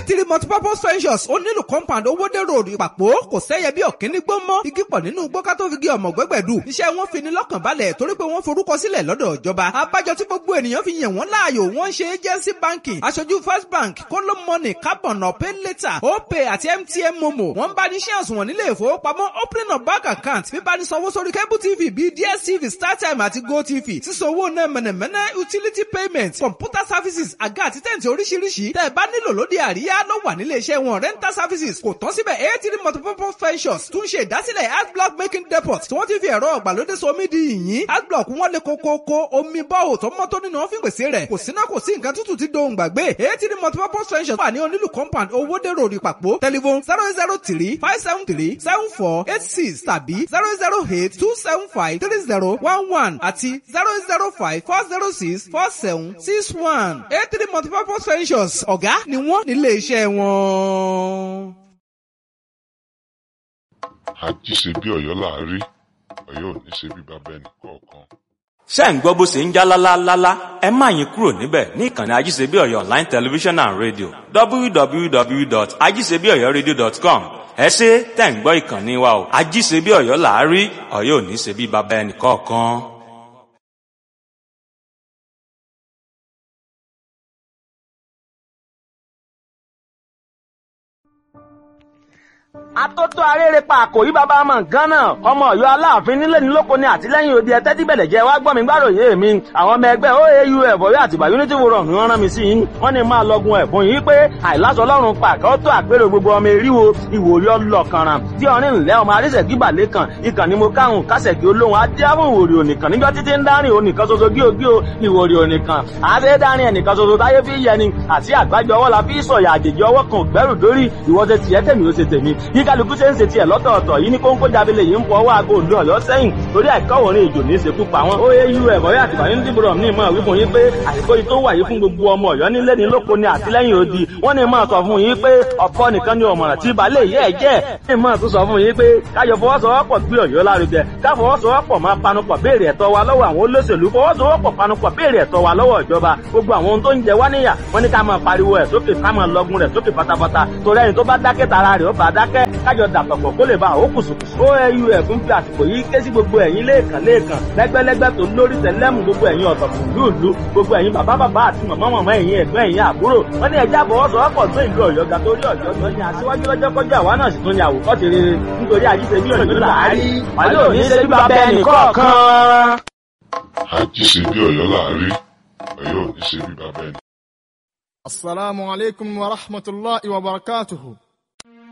eighty multipurpose ventures ó nílùú compound owóde road ìpàpọ̀ kò sẹ́yẹ bí ọ̀kíní gbó mọ́ igi pọ̀ nínú gbọ́ká tó fi gé ọmọ gbẹ́gbẹ̀dù iṣẹ́ wọn fi ni lọ́kàn balẹ̀ torí pé wọ́n forúkọ sílẹ̀ lọ́dọ̀ ìjọba abájọ tí gbogbo ènìyàn fi yàn wọ́n láàyò wọ́n ṣe agency banking aṣojú first bank kóló money carbon pay later opay àti mtn momo wọ́n bá ní shares wọn nílé ìfowópamọ́ opening of bank account bíbá ní sanwó sórí cable tv bíi dstv startime àti gotv sísanwó náà mẹ̀nẹ̀mẹ̀nẹ̀ utility payment computer services àga àti tẹ̀ǹtì oríṣiríṣi tẹ́ ẹ bá nílò lóde àríyá ló wà nílé iṣẹ́ wọn rental services kò tán síbẹ̀ eighty multipurpose ventures tún ṣe ìdásílẹ̀ art block making depot tí wọ́n ti fi ẹ̀rọ ọ̀gbàlódé somi di yìnyín art block wọn lè kókókó omi bọ́ọ̀ tó mọ́ tó nínú ọ́fíìn pèsè rẹ̀ kò síná kò sí nǹkan tútù tí dohùn gbàgbé eighty multipurpose ventures wà ní onílù compound owóde road ìpàpọ̀ telephone zero zero three five seven three seven four eight six tàbí zero zero eight two seven five three zero one one àti zero zero five four zero six four seven six one eight three multipurpose ventures ọ̀gá ni wọ́n nílé iṣẹ́ wọn. àjíṣe bí ọ̀yọ́ láàárí ọ̀yọ́ ò ní ṣe bí bàbá ẹnì kọ̀ọ̀kan. ṣé ń gbọ́ bó ṣe ń já lálálálá ẹ má yín kúrò níbẹ̀ ní ìkànnì ajíṣebí ọ̀yọ́ online television and radio www.ajíṣebíọ̀yọ́radio.com ẹ ṣe tẹ̀ ń gbọ́ ìkànnì wa o ajíṣebí ọ̀yọ́ làárí ọ̀yọ́ ò ní ṣe bí bàbá ẹnì kọ̀ọ̀kan. atótó arére pa àkòrí bàbá ọmọ nǹkan náà ọmọ Ọ̀yọ́ aláàfin nílé ní lóko ní àtìlẹ́yìn òde ẹtẹ tí bẹlẹ jẹ wá gbọ́ mi gbàròyé mi àwọn ọmọ ẹgbẹ́ oau ẹbọyọ àtìgbà unity forum ni wọ́n rán mi sí yín wọ́n ní máa lọgun ẹ̀bùn yìí pé àìláṣọ Ọlọ́run pàkẹ ó tó àpérò gbogbo ọmọ eríwo ìwòrí ọlọkànràn tí ọrin ńlẹ ọmọ arísẹkí balẹkàn ìkànnì mo káhùn kásẹkí olóhùn adéhùn ìwòrí ònìkan níjọ títí ń dárìn ònìkan ṣoṣo gíogío ìwòrí ònìkan àṣẹ dárìn ẹnìkan ṣoṣo táyé fi yẹni àti àgbájọ ọwọ́ la fi sọ̀yà àjèjì ọwọ́ kan gbẹ́rù dórí ìwọ́sẹ̀ tiẹ̀ tèmi ó ṣe tèmi bí kálukú ṣe ń ṣe tiẹ̀ lọ́tọ̀ọ̀tọ̀ yìí ní kóńkó jábílẹ̀ yìí ń fọ ọwọ́ aago òǹdó ọ̀yọ́ sẹ́yìn torí àìkọ́wòrin ìjò ní ìṣekú pa wọn. ó yé irú ẹ̀kọ́ yà tìbà yín dìbò ní ìmọ̀ wípé yín pé àìkó yìí tó wà yìí fún gbogbo ọmọ ọ̀yọ́ nílé ní lóko ní àtìlẹ́yìn odi wọ́n ní máa sọ fún yín pé ọ̀pọ̀ nìkan ni ọ̀mọ̀ràn tí balẹ̀ yẹ́ ẹ̀ jẹ́ ní máa tún sọ fún yín pé káyọ̀ fọwọ́sowọ́pọ̀ gbé ọ̀yọ́ lárugẹ ká fọwọ́sowọ́pọ̀ máa panupọ̀ béèrè ẹ̀tọ́ wa lọ́wọ́ àwọn olóṣèlú fọwọ́sowọ́pọ̀ panupọ̀ béèrè ẹ̀tọ́ wa lọ́wọ́ ìjọba gbogbo àwọn ohun tó ń jẹ wá níyà wọ́n ní ká máa pariwo ẹ̀ sókè ká máa lọgun rẹ̀ sókè pátápátá torí ẹni tó bá dákẹ́ tara rẹ̀ ó bá dákẹ́ kájọ dàpọ̀pọ̀ kó lè ba àwọn kùsùkùsù. oau fún fi àsìkò yìí ké sí gbogbo ẹ̀yin lẹ́ẹ̀kan lẹ́ẹ̀kan lẹ́gbẹ́lẹ́gbẹ́ tó lórí tẹ̀lẹ́mù gbogbo ẹ̀yin ọ̀tọ̀kùn lúùlú gbogbo ẹ̀yin bàbá bàbá àti màmá màmá ẹ̀yin ẹ̀gbọ́n ẹ̀yin àbúrò wọ́n ní ẹja àfọwọ́sowọ́pọ̀ tó ìlú ọ̀yọ́ ga torí ọ̀yọ́ tó ní aṣíwájú lọ́jọ́ kọjá àwa náà sì tún ní àwòkọ́ṣe rere nítorí àjíṣe bí ọ̀yọ́ làárí wàlẹ́ òní ṣe bí bàbá ẹnì kọ̀ọ̀kan. àjíṣe bí ọ̀yọ́ láàárí ọ̀yọ́ ò ní ṣe bí bàbá ẹnì السلام عليكم ورحمة الله وبركاته